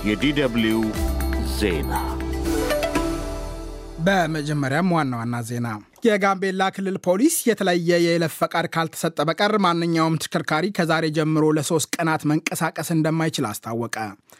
የዲደብልዩ ዜና በመጀመሪያም ዋና ዋና ዜና የጋምቤላ ክልል ፖሊስ የተለየ የይለፍ ፈቃድ ካልተሰጠ በቀር ማንኛውም ተሽከርካሪ ከዛሬ ጀምሮ ለሶስት ቀናት መንቀሳቀስ እንደማይችል አስታወቀ።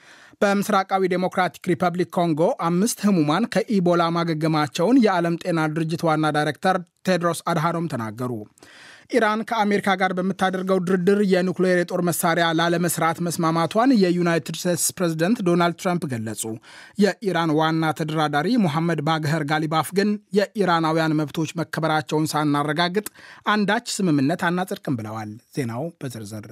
በምስራቃዊ ዴሞክራቲክ ሪፐብሊክ ኮንጎ አምስት ህሙማን ከኢቦላ ማገገማቸውን የዓለም ጤና ድርጅት ዋና ዳይሬክተር ቴድሮስ አድሃኖም ተናገሩ። ኢራን ከአሜሪካ ጋር በምታደርገው ድርድር የኑክሌር የጦር መሳሪያ ላለመስራት መስማማቷን የዩናይትድ ስቴትስ ፕሬዝደንት ዶናልድ ትራምፕ ገለጹ። የኢራን ዋና ተደራዳሪ ሞሐመድ ባግኸር ጋሊባፍ ግን የኢራናውያን መብቶች መከበራቸውን ሳናረጋግጥ አንዳች ስምምነት አናጸድቅም ብለዋል። ዜናው በዝርዝር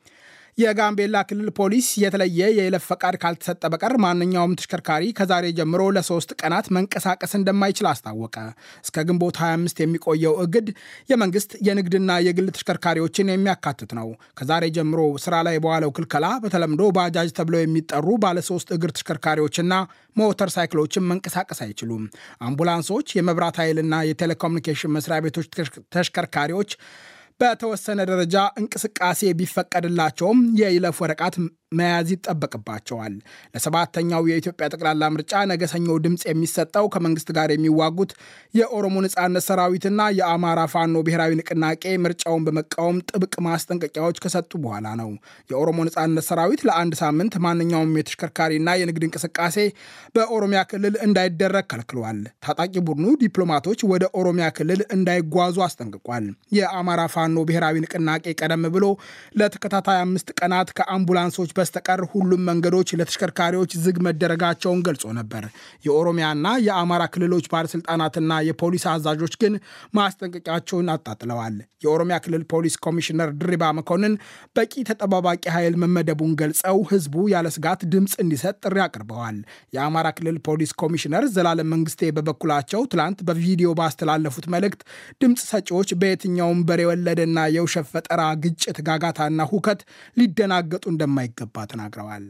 የጋምቤላ ክልል ፖሊስ የተለየ የይለፍ ፈቃድ ካልተሰጠ በቀር ማንኛውም ተሽከርካሪ ከዛሬ ጀምሮ ለሶስት ቀናት መንቀሳቀስ እንደማይችል አስታወቀ። እስከ ግንቦት 25 የሚቆየው እግድ የመንግስት የንግድና የግል ተሽከርካሪዎችን የሚያካትት ነው። ከዛሬ ጀምሮ ስራ ላይ በዋለው ክልከላ በተለምዶ ባጃጅ ተብለው የሚጠሩ ባለሶስት እግር ተሽከርካሪዎችና ሞተር ሳይክሎችን መንቀሳቀስ አይችሉም። አምቡላንሶች፣ የመብራት ኃይልና የቴሌኮሙኒኬሽን መስሪያ ቤቶች ተሽከርካሪዎች በተወሰነ ደረጃ እንቅስቃሴ ቢፈቀድላቸውም የይለፍ ወረቀት መያዝ ይጠበቅባቸዋል። ለሰባተኛው የኢትዮጵያ ጠቅላላ ምርጫ ነገ ሰኞ ድምፅ የሚሰጠው ከመንግስት ጋር የሚዋጉት የኦሮሞ ነጻነት ሰራዊትና የአማራ ፋኖ ብሔራዊ ንቅናቄ ምርጫውን በመቃወም ጥብቅ ማስጠንቀቂያዎች ከሰጡ በኋላ ነው። የኦሮሞ ነጻነት ሰራዊት ለአንድ ሳምንት ማንኛውም የተሽከርካሪና የንግድ እንቅስቃሴ በኦሮሚያ ክልል እንዳይደረግ ከልክሏል። ታጣቂ ቡድኑ ዲፕሎማቶች ወደ ኦሮሚያ ክልል እንዳይጓዙ አስጠንቅቋል። የአማራ ፋኖ ብሔራዊ ንቅናቄ ቀደም ብሎ ለተከታታይ አምስት ቀናት ከአምቡላንሶች በስተቀር ሁሉም መንገዶች ለተሽከርካሪዎች ዝግ መደረጋቸውን ገልጾ ነበር። የኦሮሚያና የአማራ ክልሎች ባለስልጣናትና የፖሊስ አዛዦች ግን ማስጠንቀቂያቸውን አጣጥለዋል። የኦሮሚያ ክልል ፖሊስ ኮሚሽነር ድሪባ መኮንን በቂ ተጠባባቂ ኃይል መመደቡን ገልጸው ህዝቡ ያለ ስጋት ድምፅ እንዲሰጥ ጥሪ አቅርበዋል። የአማራ ክልል ፖሊስ ኮሚሽነር ዘላለም መንግስቴ በበኩላቸው ትላንት በቪዲዮ ባስተላለፉት መልእክት ድምፅ ሰጪዎች በየትኛውም በሬ ወለደና የውሸት ፈጠራ ግጭት፣ ጋጋታና ሁከት ሊደናገጡ እንደማይገባ ተናግረዋል።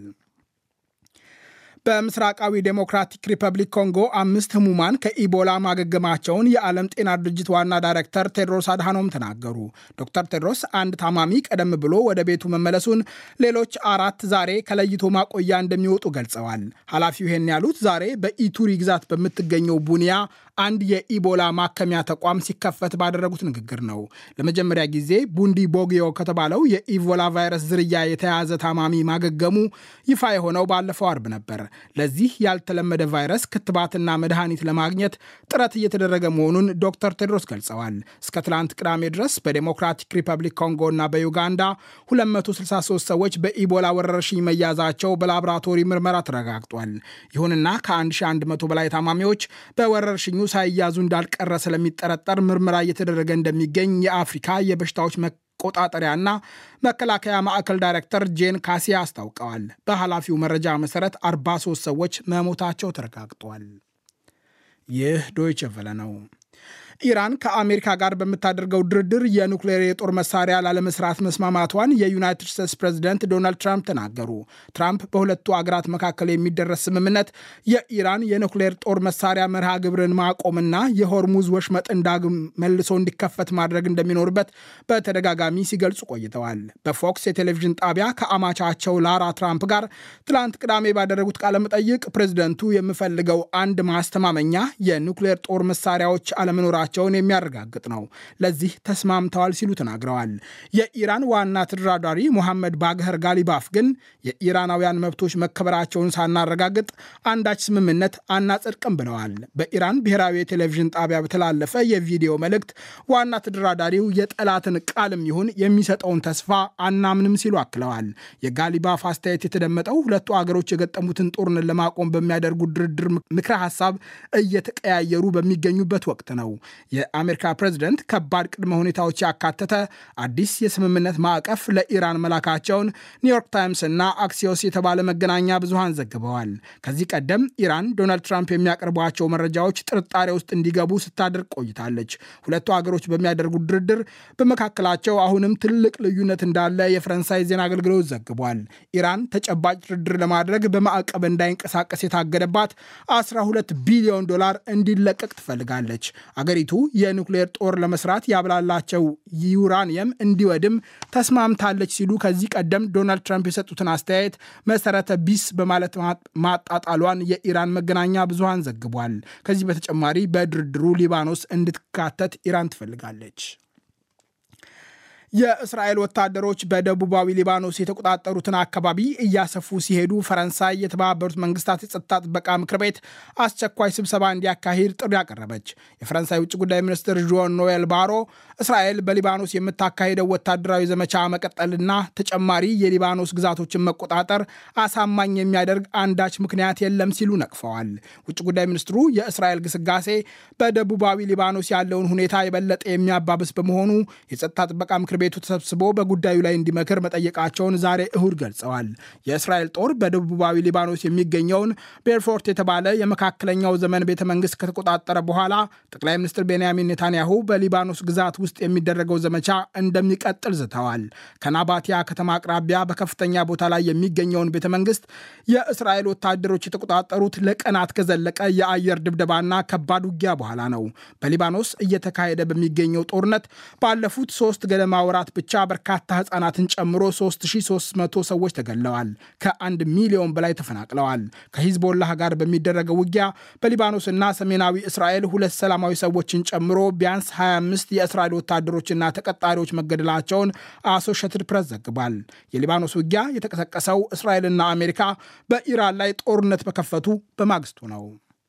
በምስራቃዊ ዴሞክራቲክ ሪፐብሊክ ኮንጎ አምስት ህሙማን ከኢቦላ ማገገማቸውን የዓለም ጤና ድርጅት ዋና ዳይሬክተር ቴድሮስ አድሃኖም ተናገሩ። ዶክተር ቴድሮስ አንድ ታማሚ ቀደም ብሎ ወደ ቤቱ መመለሱን፣ ሌሎች አራት ዛሬ ከለይቶ ማቆያ እንደሚወጡ ገልጸዋል። ኃላፊው ይህን ያሉት ዛሬ በኢቱሪ ግዛት በምትገኘው ቡኒያ አንድ የኢቦላ ማከሚያ ተቋም ሲከፈት ባደረጉት ንግግር ነው። ለመጀመሪያ ጊዜ ቡንዲ ቦጊዮ ከተባለው የኢቦላ ቫይረስ ዝርያ የተያዘ ታማሚ ማገገሙ ይፋ የሆነው ባለፈው አርብ ነበር። ለዚህ ያልተለመደ ቫይረስ ክትባትና መድኃኒት ለማግኘት ጥረት እየተደረገ መሆኑን ዶክተር ቴድሮስ ገልጸዋል። እስከ ትላንት ቅዳሜ ድረስ በዴሞክራቲክ ሪፐብሊክ ኮንጎ እና በዩጋንዳ 263 ሰዎች በኢቦላ ወረርሽኝ መያዛቸው በላቦራቶሪ ምርመራ ተረጋግጧል። ይሁንና ከ1100 በላይ ታማሚዎች በወረርሽኙ ሳይያዙ እንዳልቀረ ስለሚጠረጠር ምርመራ እየተደረገ እንደሚገኝ የአፍሪካ የበሽታዎች መቆጣጠሪያና መከላከያ ማዕከል ዳይሬክተር ጄን ካሲያ አስታውቀዋል። በኃላፊው መረጃ መሰረት 43 ሰዎች መሞታቸው ተረጋግጧል። ይህ ዶይቸ ቨለ ነው። ኢራን ከአሜሪካ ጋር በምታደርገው ድርድር የኑክሌር የጦር መሳሪያ ላለመስራት መስማማቷን የዩናይትድ ስቴትስ ፕሬዚደንት ዶናልድ ትራምፕ ተናገሩ። ትራምፕ በሁለቱ አገራት መካከል የሚደረስ ስምምነት የኢራን የኑክሌር ጦር መሳሪያ መርሃ ግብርን ማቆምና የሆርሙዝ ወሽመጥን ዳግም መልሶ እንዲከፈት ማድረግ እንደሚኖርበት በተደጋጋሚ ሲገልጹ ቆይተዋል። በፎክስ የቴሌቪዥን ጣቢያ ከአማቻቸው ላራ ትራምፕ ጋር ትላንት ቅዳሜ ባደረጉት ቃለመጠይቅ ፕሬዚደንቱ የምፈልገው አንድ ማስተማመኛ የኑክሌር ጦር መሳሪያዎች አለመኖራቸው ቸውን የሚያረጋግጥ ነው። ለዚህ ተስማምተዋል ሲሉ ተናግረዋል። የኢራን ዋና ተደራዳሪ ሞሐመድ ባግኸር ጋሊባፍ ግን የኢራናውያን መብቶች መከበራቸውን ሳናረጋግጥ አንዳች ስምምነት አናጸድቅም ብለዋል። በኢራን ብሔራዊ የቴሌቪዥን ጣቢያ በተላለፈ የቪዲዮ መልእክት ዋና ተደራዳሪው የጠላትን ቃልም ይሁን የሚሰጠውን ተስፋ አናምንም ሲሉ አክለዋል። የጋሊባፍ አስተያየት የተደመጠው ሁለቱ አገሮች የገጠሙትን ጦርነት ለማቆም በሚያደርጉት ድርድር ምክረ ሀሳብ እየተቀያየሩ በሚገኙበት ወቅት ነው። የአሜሪካ ፕሬዝደንት ከባድ ቅድመ ሁኔታዎች ያካተተ አዲስ የስምምነት ማዕቀፍ ለኢራን መላካቸውን ኒውዮርክ ታይምስ እና አክሲዮስ የተባለ መገናኛ ብዙሃን ዘግበዋል። ከዚህ ቀደም ኢራን ዶናልድ ትራምፕ የሚያቀርቧቸው መረጃዎች ጥርጣሬ ውስጥ እንዲገቡ ስታደርግ ቆይታለች። ሁለቱ ሀገሮች በሚያደርጉት ድርድር በመካከላቸው አሁንም ትልቅ ልዩነት እንዳለ የፈረንሳይ ዜና አገልግሎት ዘግቧል። ኢራን ተጨባጭ ድርድር ለማድረግ በማዕቀብ እንዳይንቀሳቀስ የታገደባት 12 ቢሊዮን ዶላር እንዲለቀቅ ትፈልጋለች። አገሪቱ ሀገሪቱ የኒውክሌር ጦር ለመስራት ያብላላቸው ዩራኒየም እንዲወድም ተስማምታለች ሲሉ ከዚህ ቀደም ዶናልድ ትራምፕ የሰጡትን አስተያየት መሰረተ ቢስ በማለት ማጣጣሏን የኢራን መገናኛ ብዙሃን ዘግቧል። ከዚህ በተጨማሪ በድርድሩ ሊባኖስ እንድትካተት ኢራን ትፈልጋለች። የእስራኤል ወታደሮች በደቡባዊ ሊባኖስ የተቆጣጠሩትን አካባቢ እያሰፉ ሲሄዱ ፈረንሳይ የተባበሩት መንግስታት የጸጥታ ጥበቃ ምክር ቤት አስቸኳይ ስብሰባ እንዲያካሂድ ጥሪ አቀረበች። የፈረንሳይ ውጭ ጉዳይ ሚኒስትር ዦን ኖኤል ባሮ እስራኤል በሊባኖስ የምታካሄደው ወታደራዊ ዘመቻ መቀጠልና ተጨማሪ የሊባኖስ ግዛቶችን መቆጣጠር አሳማኝ የሚያደርግ አንዳች ምክንያት የለም ሲሉ ነቅፈዋል። ውጭ ጉዳይ ሚኒስትሩ የእስራኤል ግስጋሴ በደቡባዊ ሊባኖስ ያለውን ሁኔታ የበለጠ የሚያባብስ በመሆኑ የጸጥታ ጥበቃ ምክር ቤቱ ተሰብስቦ በጉዳዩ ላይ እንዲመክር መጠየቃቸውን ዛሬ እሁድ ገልጸዋል። የእስራኤል ጦር በደቡባዊ ሊባኖስ የሚገኘውን ቤርፎርት የተባለ የመካከለኛው ዘመን ቤተ መንግስት ከተቆጣጠረ በኋላ ጠቅላይ ሚኒስትር ቤንያሚን ኔታንያሁ በሊባኖስ ግዛት ውስጥ የሚደረገው ዘመቻ እንደሚቀጥል ዝተዋል። ከናባቲያ ከተማ አቅራቢያ በከፍተኛ ቦታ ላይ የሚገኘውን ቤተ መንግስት የእስራኤል ወታደሮች የተቆጣጠሩት ለቀናት ከዘለቀ የአየር ድብደባና ከባድ ውጊያ በኋላ ነው። በሊባኖስ እየተካሄደ በሚገኘው ጦርነት ባለፉት ሶስት ገደማ ወራት ብቻ በርካታ ህጻናትን ጨምሮ 3300 ሰዎች ተገድለዋል። ከአንድ ሚሊዮን በላይ ተፈናቅለዋል። ከሂዝቦላህ ጋር በሚደረገው ውጊያ በሊባኖስና ሰሜናዊ እስራኤል ሁለት ሰላማዊ ሰዎችን ጨምሮ ቢያንስ 25 የእስራኤል ወታደሮችና ተቀጣሪዎች መገደላቸውን አሶሼትድ ፕሬስ ዘግቧል። የሊባኖስ ውጊያ የተቀሰቀሰው እስራኤልና አሜሪካ በኢራን ላይ ጦርነት በከፈቱ በማግስቱ ነው።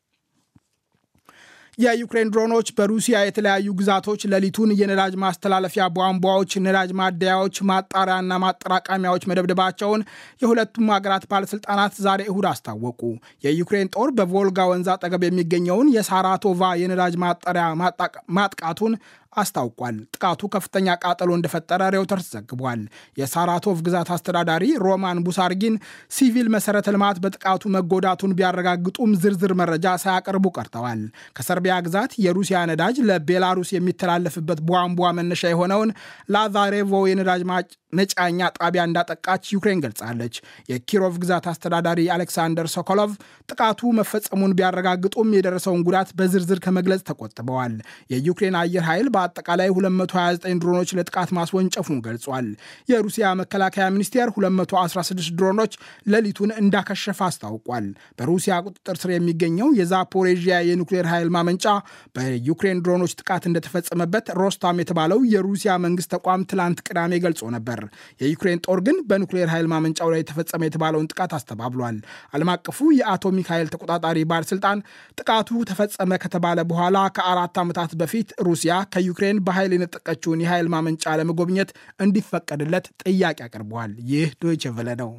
የዩክሬን ድሮኖች በሩሲያ የተለያዩ ግዛቶች ሌሊቱን የነዳጅ ማስተላለፊያ ቧንቧዎች፣ ነዳጅ ማደያዎች፣ ማጣሪያና ማጠራቀሚያዎች መደብደባቸውን የሁለቱም ሀገራት ባለስልጣናት ዛሬ እሁድ አስታወቁ። የዩክሬን ጦር በቮልጋ ወንዝ አጠገብ የሚገኘውን የሳራቶቫ የነዳጅ ማጣሪያ ማጥቃቱን አስታውቋል። ጥቃቱ ከፍተኛ ቃጠሎ እንደፈጠረ ሬውተርስ ዘግቧል። የሳራቶቭ ግዛት አስተዳዳሪ ሮማን ቡሳርጊን ሲቪል መሰረተ ልማት በጥቃቱ መጎዳቱን ቢያረጋግጡም ዝርዝር መረጃ ሳያቀርቡ ቀርተዋል። ከሰርቢያ ግዛት የሩሲያ ነዳጅ ለቤላሩስ የሚተላለፍበት ቧንቧ መነሻ የሆነውን ላዛሬቮ የነዳጅ መጫኛ ጣቢያ እንዳጠቃች ዩክሬን ገልጻለች። የኪሮቭ ግዛት አስተዳዳሪ አሌክሳንደር ሶኮሎቭ ጥቃቱ መፈጸሙን ቢያረጋግጡም የደረሰውን ጉዳት በዝርዝር ከመግለጽ ተቆጥበዋል። የዩክሬን አየር ኃይል በአጠቃላይ 229 ድሮኖች ለጥቃት ማስወንጨፉን ገልጿል። የሩሲያ መከላከያ ሚኒስቴር 216 ድሮኖች ሌሊቱን እንዳከሸፈ አስታውቋል። በሩሲያ ቁጥጥር ስር የሚገኘው የዛፖሬዥያ የኒውክሌር ኃይል ማመንጫ በዩክሬን ድሮኖች ጥቃት እንደተፈጸመበት ሮስታም የተባለው የሩሲያ መንግስት ተቋም ትላንት ቅዳሜ ገልጾ ነበር። የዩክሬን ጦር ግን በኒውክሌር ኃይል ማመንጫው ላይ የተፈጸመ የተባለውን ጥቃት አስተባብሏል። ዓለም አቀፉ የአቶሚክ ኃይል ተቆጣጣሪ ባለስልጣን ጥቃቱ ተፈጸመ ከተባለ በኋላ ከአራት ዓመታት በፊት ሩሲያ ከዩክሬን በኃይል የነጠቀችውን የኃይል ማመንጫ ለመጎብኘት እንዲፈቀድለት ጥያቄ አቅርበዋል። ይህ ዶይቼ ቬለ ነው።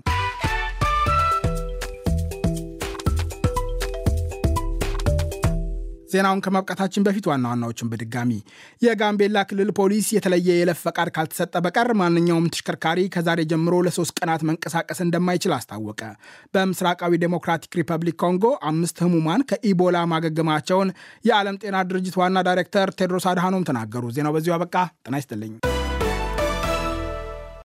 ዜናውን ከማብቃታችን በፊት ዋና ዋናዎችን በድጋሚ የጋምቤላ ክልል ፖሊስ የተለየ የይለፍ ፈቃድ ካልተሰጠ በቀር ማንኛውም ተሽከርካሪ ከዛሬ ጀምሮ ለሶስት ቀናት መንቀሳቀስ እንደማይችል አስታወቀ። በምስራቃዊ ዴሞክራቲክ ሪፐብሊክ ኮንጎ አምስት ህሙማን ከኢቦላ ማገገማቸውን የዓለም ጤና ድርጅት ዋና ዳይሬክተር ቴድሮስ አድሃኖም ተናገሩ። ዜናው በዚሁ አበቃ። ጤና ይስጥልኝ።